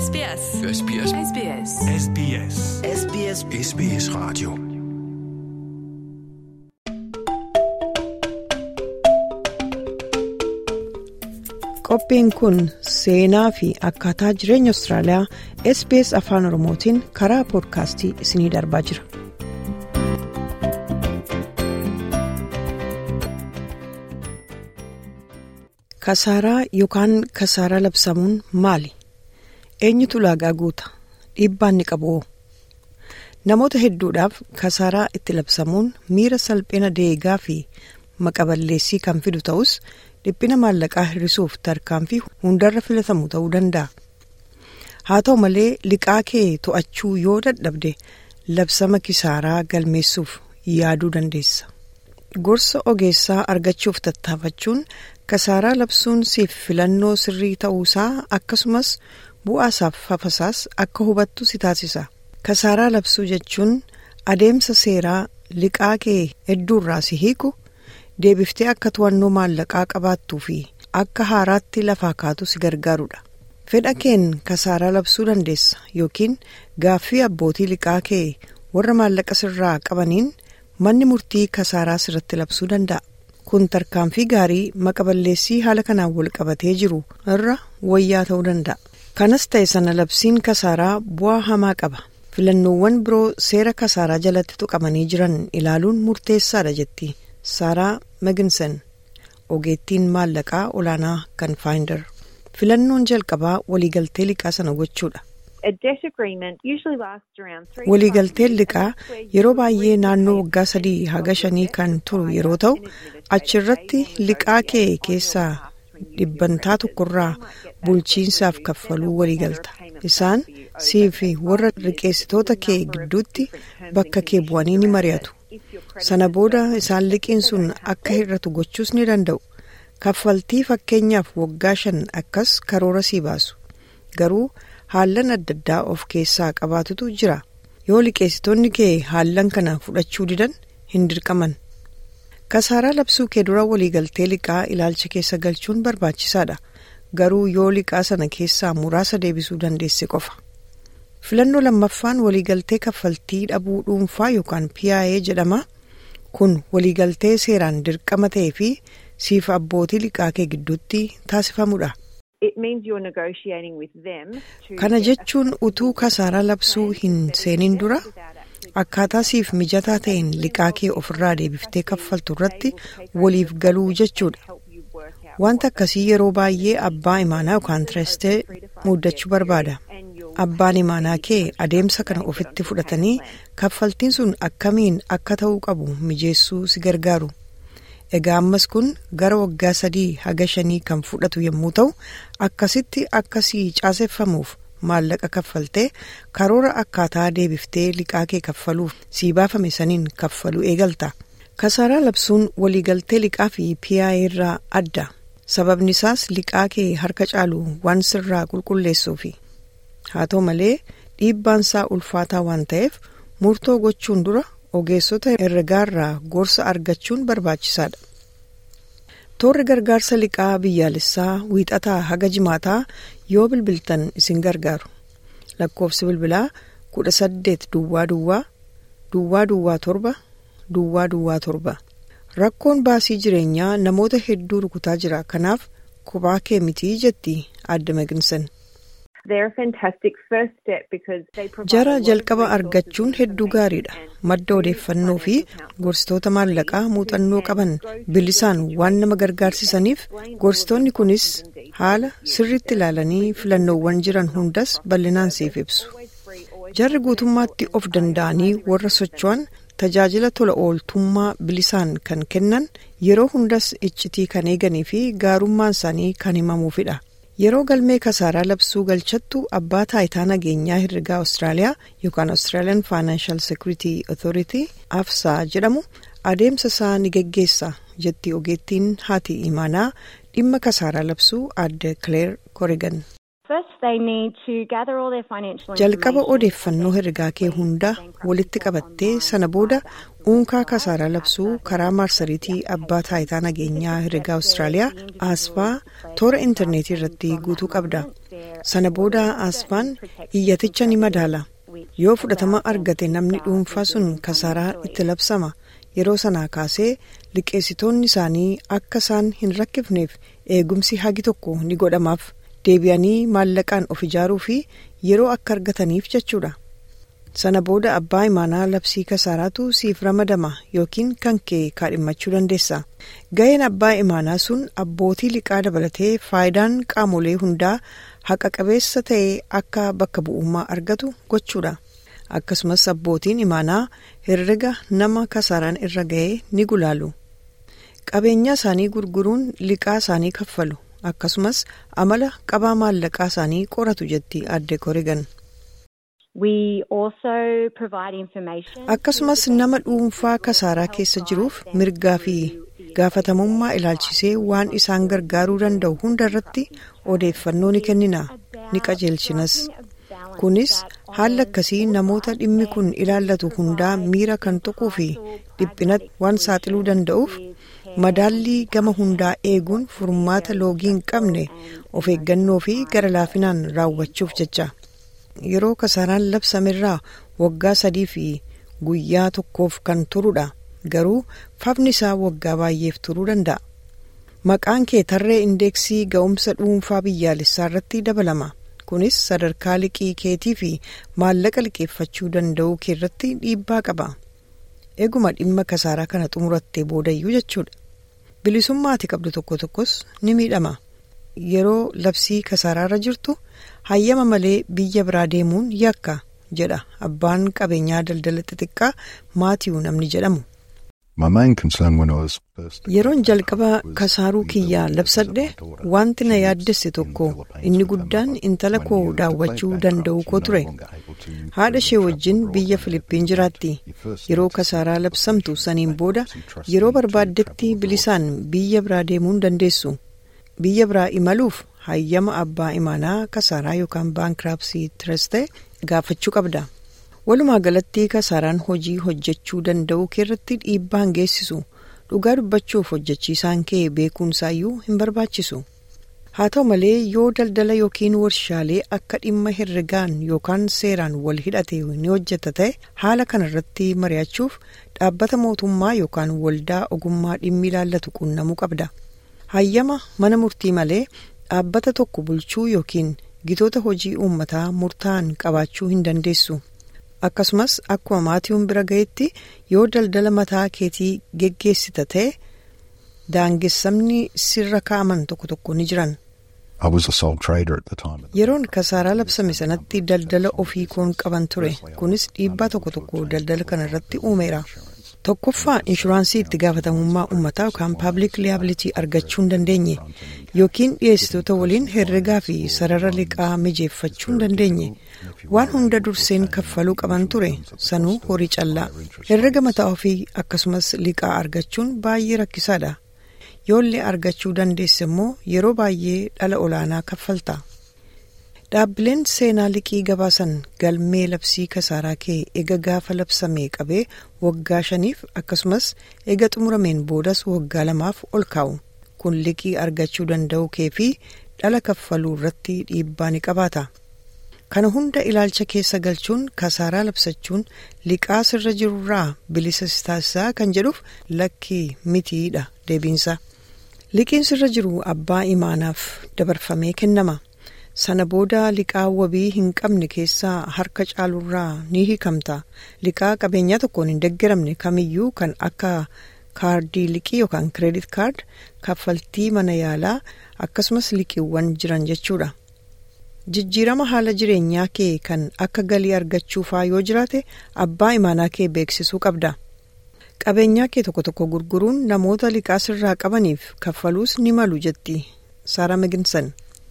SBS. SBS. SBS. SBS. SBS SBS Radio. Qophiin kun seenaa fi akkaataa jireenya Austraaliyaa SBS Afaan Oromootiin karaa poodkaastii isinii darbaa jira. Kasaaraa yookaan kasaaraa labsamuun maali? Eenyutu ulaagaa guuta? Dhiibbaan ni qabu. Namoota hedduudhaaf kasaaraa itti labsamuun miira salphina deegaa fi maqaballeessii kan fidu ta'us dhiphina maallaqaa hir'isuuf tarkaanfii hundarra filatamu ta'uu danda'a. Haa ta'u malee liqaa kee to'achuu yoo dadhabde labsama kisaaraa galmeessuuf yaaduu dandeessa. Gorsa ogeessaa argachuuf tattaafachuun kasaaraa labsuun siif filannoo sirrii ta'uusaa akkasumas bu'aasaaf fafasaas akka hubattu si taasisa. Kasaaraa labsuu jechuun adeemsa seeraa liqaa kee hedduurraa si hiiku deebiftee akka to'annoo maallaqaa qabaattuu fi akka haaraatti lafaa kaatu si gargaarudha. Fedha keen kasaaraa labsuu dandeessa yookiin gaaffii abbootii liqaa kee warra maallaqa sirraa qabaniin manni murtii kasaaraa sirratti labsuu danda'a. Kun tarkaanfii gaarii maqaballeessii haala kanaan wal qabatee jiru irra wayyaa ta'uu danda'a. Kanas ta'e sana labsiin kasaaraa bu'aa hamaa qaba. Filannoowwan biroo seera kasaaraa jalatti tuqamanii jiran ilaaluun murteessaadha jetti. Saaraa Meginsen ogeettiin maallaqaa olaanaa kan Faayinder. Filannoon jalqabaa waliigaltee liqaa sana gochuudha. Waliigalteen liqaa yeroo baay'ee naannoo waggaa sadii haga shanii kan turu yeroo ta'u achirratti liqaa kee keessaa dhibbantaa tokkorraa bulchiinsaaf kaffaluu waliigalta. Isaan sii fi warra liqeessitoota kee gidduutti bakka kee bu'anii ni mari'atu. Sana booda isaan liqiin sun akka hir'atu gochuus ni danda'u. Kaffaltii fakkeenyaaf waggaa shan akkas karoora sii baasu. Garuu haallan adda addaa of keessaa qabaatutu jira. Yoo liqeessitoonni kee haallan kana fudhachuu didan hin dirqaman. Kasaaraa labsuu kee dura waliigaltee liqaa ilaalcha keessa galchuun barbaachisaadha. Garuu yoo liqaa sana keessaa muraasa deebisuu dandeesse qofa. Filannoo lammaffaan waliigaltee kaffaltii dhabuu dhuunfaa yookaan PIA jedhama. Kun waliigaltee seeraan dirqama ta'ee fi siif abbootii liqaa kee gidduutti taasifamudha. Kana jechuun utuu kasaaraa labsuu hin seenin dura akkaataa siif mijataa ta'een liqaa kee ofirraa deebiftee kaffaltu irratti waliif galuu jechuudha. Wanta akkasii yeroo baay'ee abbaa imaanaa yookaan tirestee muddachuu barbaada. Abbaan imaanaa kee adeemsa kana ofitti fudhatanii kaffaltiin sun akkamiin akka ta'uu qabu mijeessuu si gargaaru. Egaa ammas kun gara waggaa sadii haga shanii kan fudhatu yommuu ta'u akkasitti akkasii caaseffamuuf maallaqa kaffaltee karoora akkaataa deebiftee liqaa kee kaffaluuf sii baafame saniin kaffaluu eegalta. Kasaaraa labsuun waliigaltee liqaa fi PIA irraa adda. Sababni isaas liqaa kee harka caalu waan sirraa qulqulleessuufi. Haa ta'u malee dhiibbaan isaa ulfaataa waan ta'eef murtoo gochuun dura ogeessota herregaarraa gorsa argachuun barbaachisaadha. Toorri gargaarsa liqaa biyyaalessaa wiixataa haga jimaataa yoo bilbiltan isin gargaaru. Lakkoofsi bilbilaa kudha saddeet duwwaa duwwaa duwwaa duwwaa torba duwwaa duwwaa torba. Rakkoon baasii jireenyaa namoota hedduu rukutaa jira kanaaf kophaa kee mitii jetti adda Meginsen. Jara jalqaba argachuun hedduu gaariidha. Madda odeeffannoo fi gorsitoota maallaqaa muuxannoo qaban bilisaan waan nama gargaarsisaniif gorsitoonni kunis haala sirriitti ilaalanii filannoowwan jiran hundas bal'inaan siif ibsu. Jarri guutummaatti of danda'anii warra socho'an tajaajila tola ooltummaa bilisaan kan kennan yeroo hundas iccitii kan eeganii fi gaarummaan isaanii kan himamuufidha. Yeroo galmee kasaaraa labsuu galchattu abbaa taayitaa nageenyaa herregaa Awustiraaliyaa yookaan Australian Financial Security Authority AFSA jedhamu adeemsa isaa ni geggeessa jetti ogeettiin haati imaanaa dhimma kasaaraa labsuu adde Claire Corrigan. Jalqaba odeeffannoo herregaa kee hunda walitti qabattee sana booda uunkaa kasaaraa labsuu karaa maarsariitii abbaa taayitaa nageenyaa herregaa Awustiraaliyaa ASFA toora intarneetii irratti guutuu qabda. sana booda aasfaan iyyaticha ni madaala yoo fudhatama argate namni dhuunfaa sun kasaaraa itti labsama yeroo sanaa kaasee liqeessitoonni isaanii akka isaan hin rakkifneef eegumsi hagi tokko ni godhamaaf deebi'anii maallaqaan of ijaaruu fi yeroo akka argataniif jechuudha. sana booda abbaa imaanaa labsii kasaaraatu siif ramadama yookiin kan kee kaadhimmachuu dandeessa ga'een abbaa imaanaa sun abbootii liqaa dabalatee faayidaan qaamolee hundaa haqa qabeessa ta'e akka bakka bu'ummaa argatu gochuudha akkasumas abbootiin imaanaa herrega nama kasaaraan irra ga'ee ni gulaalu qabeenya isaanii gurguruun liqaa isaanii kaffalu akkasumas amala qabaa maallaqaa isaanii qoratu jetti adde korigan. akkasumas nama dhuunfaa kasaaraa keessa jiruuf mirgaa fi gaafatamummaa ilaalchisee waan isaan gargaaruu danda'u hunda irratti odeeffannoo ni kennina ni qajeelchinas kunis haala akkasii namoota dhimmi kun ilaallatu hundaa miira kan tuquu fi dhiphinatti waan saaxiluu danda'uuf madaallii gama hundaa eeguun furmaata loogii hin qabne of eeggannoo fi gara laafinaan raawwachuuf jecha. yeroo kasaaraan labsamerraa waggaa sadii fi guyyaa tokkoof kan turudha garuu fafni isaa waggaa baay'eef turuu danda'a maqaan kee tarree indeeksii ga'umsa dhuunfaa biyyaalessaa irratti dabalama kunis sadarkaa liqii keetii fi maallaqa liqeeffachuu danda'uu kee irratti dhiibbaa qaba eeguma dhimma kasaaraa kana xumurattee boodayyuu jechuudha bilisummaa ati qabdu tokko tokkos ni miidhama. yeroo labsii kasaaraarra jirtu hayyama malee biyya biraa deemuun yakka jedha abbaan qabeenyaa daldala xixiqqaa maatiiw namni jedhamu. yeroon jalqaba kasaaruu kiyyaa labsadhe wanti na yaaddesse tokko inni guddaan intala koo daawwachuu danda'u koo ture haadha ishee wajjin biyya filiippiin jiraatti yeroo kasaaraa labsamtu saniin booda yeroo barbaaddetti bilisaan biyya biraa deemuu dandeessu. biyya biraa imaluuf hayyama abbaa imaanaa kasaaraa yookaan baankiraapsii tirastee gaafachuu qabda walumaa galatti kasaaraan hojii hojjechuu danda'uu keerratti dhiibbaan geessisu dhugaa dubbachuuf hojjechiisaan kee beekuunsaayyuu hin barbaachisu haa ta'u malee yoo daldala yookiin warshaalee akka dhimma herregaan yookaan seeraan wal hidhate ni hojjeta ta'e haala kanarratti mari'achuuf dhaabbata mootummaa yookaan waldaa ogummaa dhimmi ilaallatu quunnamuu qabda. hayyama mana murtii malee dhaabbata tokko bulchuu yookiin gitoota hojii uummataa murtaa'an qabaachuu hin dandeessu akkasumas akkuma maatiiwwan bira ga'etti yoo daldala mataa keetii geggeessita ta'e daangessamni sirra kaa'aman tokko tokko ni jiran. yeroon kasaaraa labsame sanatti daldala ofii koon qaban ture kunis dhiibbaa tokko tokko daldala kana irratti uumeera. tokkoffaa inshuraansii itti gaafatamummaa uummataa yookaan paabliik liyaabilitii argachuu hin dandeenye yookiin dhiyeessitoota waliin herregaa fi sarara liqaa mijeeffachuu hin dandeenye waan hunda durseen kaffaluu qaban ture sanuu horii callaa herrega mataa ofii akkasumas liqaa argachuun baay'ee rakkisaadha yoollee argachuu dandeesse immoo yeroo baay'ee dhala olaanaa kaffalta. dhaabbileen seenaa liqii gabaasan galmee labsii kasaaraa kee ega gaafa labsamee qabee waggaa shaniif akkasumas ega xumurameen boodas waggaa lamaaf ol kaa'u kun liqii argachuu danda'uu kee fi dhala kaffaluu irratti dhiibbaa ni qabaata. kana hunda ilaalcha keessa galchuun kasaaraa labsachuun liqaa sirra jirurraa bilisa si taasisaa kan jedhuuf lakkii mitiidha deebiinsa liqiin sirra jiru abbaa imaanaaf dabarfamee kennama. sana booda liqaa wabii hin qabne keessaa harka caalurraa ni hiikamta liqaa qabeenyaa tokkoon hin deeggaramne kamiyyuu kan akka kaardii liqii yookaan kireedit kaard kaffaltii mana yaalaa akkasumas liqiiwwan jiran jechuudha jijjiirama haala jireenyaa kee kan akka galii argachuufaa yoo jiraate abbaa imaanaa kee beeksisuu qabda qabeenyaa kee tokko tokko gurguruun namoota liqaa sirraa qabaniif kaffaluus ni malu jetti saara meginsan.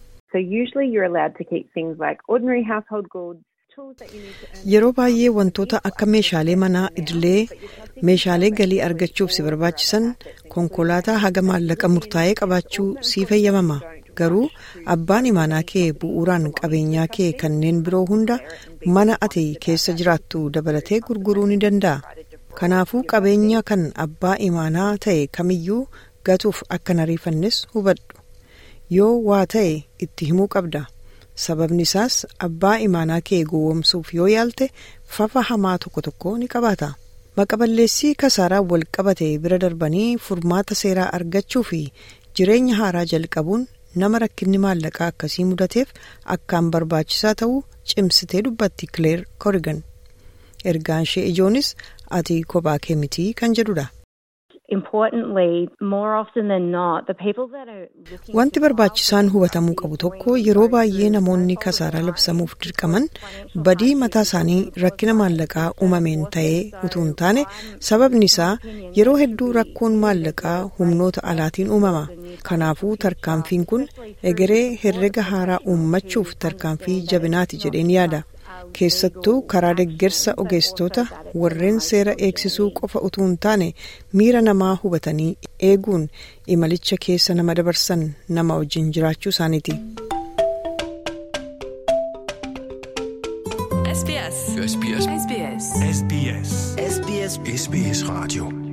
yeroo baay'ee wantoota akka meeshaalee manaa idilee meeshaalee galii argachuuf si barbaachisan konkolaataa haga maallaqa murtaa'ee qabaachuu si fayyamama garuu abbaan imaanaa kee bu'uuraan qabeenyaa kee kanneen biroo hunda mana ati keessa jiraattu dabalatee gurguruu ni danda'a kanaafuu qabeenya kan abbaa imaanaa ta'e kamiyyuu gatuuf akka hin ariifannes hubadhu yoo waa ta'e itti himuu qabda sababni isaas abbaa imaanaa kee gowwoomsuuf yoo yaalte fafa hamaa tokko tokko ni qabaata maqaballeessii kasaaraa wal qabate bira darbanii furmaata seeraa argachuu fi jireenya haaraa jalqabuun nama rakkinni maallaqaa akkasii mudateef akkaan barbaachisaa ta'uu cimsitee dubbatti kileer korigan ergaan ishee ijoonis ati kophaa kee mitii kan jedhudha. Wanti barbaachisaan hubatamuu qabu tokko yeroo baay'ee namoonni kasaaraa labsamuuf dirqaman badii mataa isaanii rakkina maallaqaa uumameen ta'ee utuu hin taane sababni isaa yeroo hedduu rakkoon maallaqaa humnoota alaatiin uumama. Kanaafuu tarkaanfiin kun egeree herrega haaraa uummachuuf tarkaanfii jabinaati jedheen yaada. keessattuu karaa deggersa ogeessitoota warreen seera eegsisuu qofa utuu hin taane miira namaa hubatanii eeguun imalicha keessa nama dabarsan nama wajjin jiraachuu isaaniiti. SBS. SBS. SBS. SBS. SBS Radio.